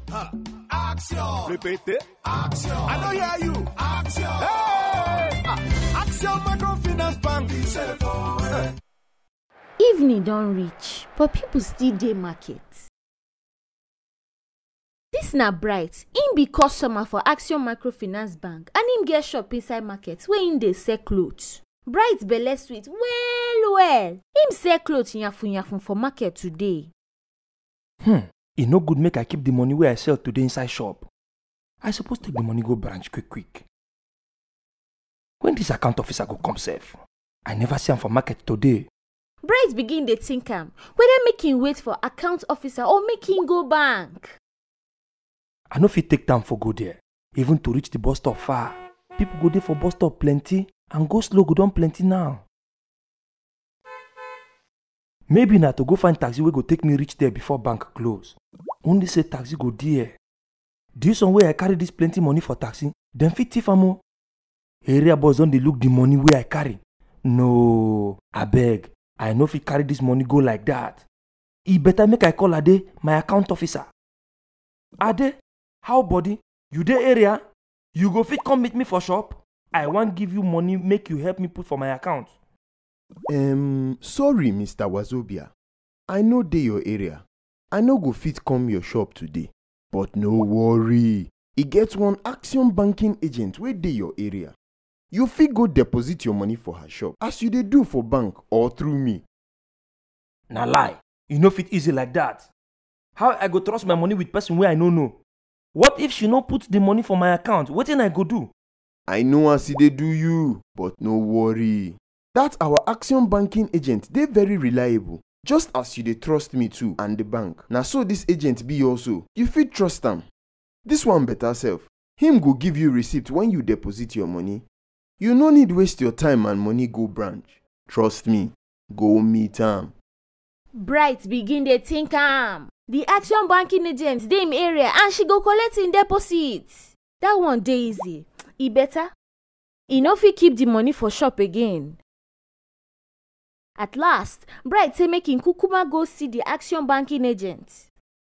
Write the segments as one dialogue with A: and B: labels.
A: Action.
B: Repeat it.
A: Action.
B: I don't hear you.
A: Action.
B: Hey! Ah, Action Microfinance Bank.
A: Telephone.
C: evening don reach but people still dey market dis na bright im be customer for action microfinance bank and im get shop inside market wey im dey sell cloth bright belle sweet well well im sell cloth yafun yafun for market today
D: hmm e no good make i keep the money wey i sell today inside shop i suppose take the money go branch quick quick when this account officer go come sef i never see am for market today
C: bright begin dey think am whether make im wait for account officer or make im go bank
D: i no fit take time for go there even to reach the bus stop far people go dey for bus stop plenty and go slow go don plenty now maybe na to go find taxi wey go take me reach there before bank close only say taxi go there this one wey i carry this plenty money for taxi dem fit thief am o area boys don dey look the money wey i carry no abeg i no fit carry this money go like that e better make i call ade my account officer ade how body you dey area you go fit come meet me for shop i wan give you money make you help me put for my account
E: um sorry mr wazobia i no dey your area i no go fit come your shop today but no worry e get one action banking agent wey dey your area you fit go deposit your money for her shop as you dey do for bank or through me
D: na lie e no fit easy like that how i go trust my money with person wey i no know what if she no put the money for my account wetin i go do
E: i know as e dey do you but no worry that our action banking agent dey very reliable just as you dey trust me too and the bank na so this agent be also you fit trust am this one better sef him go give you receipt when you deposit your money you no need waste your time and money go branch trust me go meet am
C: bright begin dey think am the action banking agent dey im area and she go collect im deposit that one dey easy e better e no fit keep the money for shop again at last bright say make im kukuma go see the action banking agent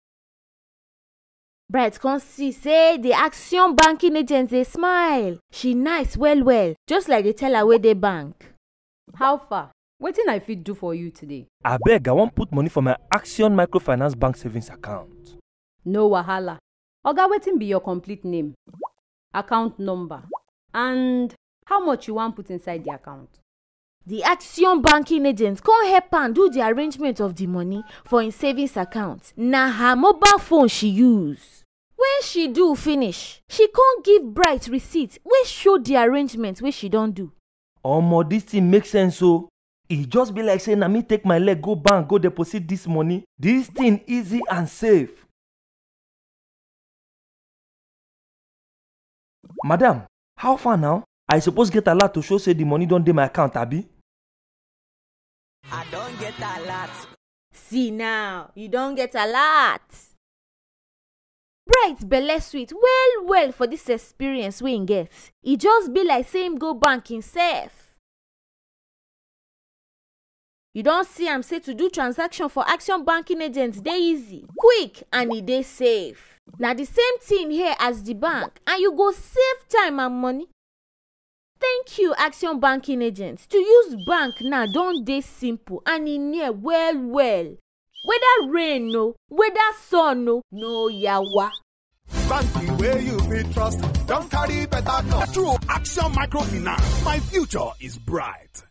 C: bright come see say the action banking agent dey smile she nice well well just like the teller wey dey bank
F: how far wetin i fit do for you today
D: abeg i wan put money for my action microfinance bank savings account
F: no wahala oga wetin be your complete name account number and how much you wan put inside the account
C: the action banking agent come help am do the arrangement of the money for im savings account na her mobile phone she use when she do finish she come give bright receipt wey show the arrangement wey she don do
D: omo this thing make sense o e just be like say na me take my leg go bank go deposit this money this thing easy and safe madam how far now i suppose get alert to show say the money don dey my account abi
G: I don't get alert.
C: see now you don get alert bright belle sweet well well for dis experience wey im get e just be like say im go bank himself you don see am say to do transaction for action banking agent dey easy quick and e dey safe na the same thing here as the bank and you go save time and money thank you action banking agent to use bank now don dey simple and e near well well whether rain o whether sun o no yawa.
B: Banking where you fit trust. Don't carry better come.
A: Through Action Microfinance, my future is bright.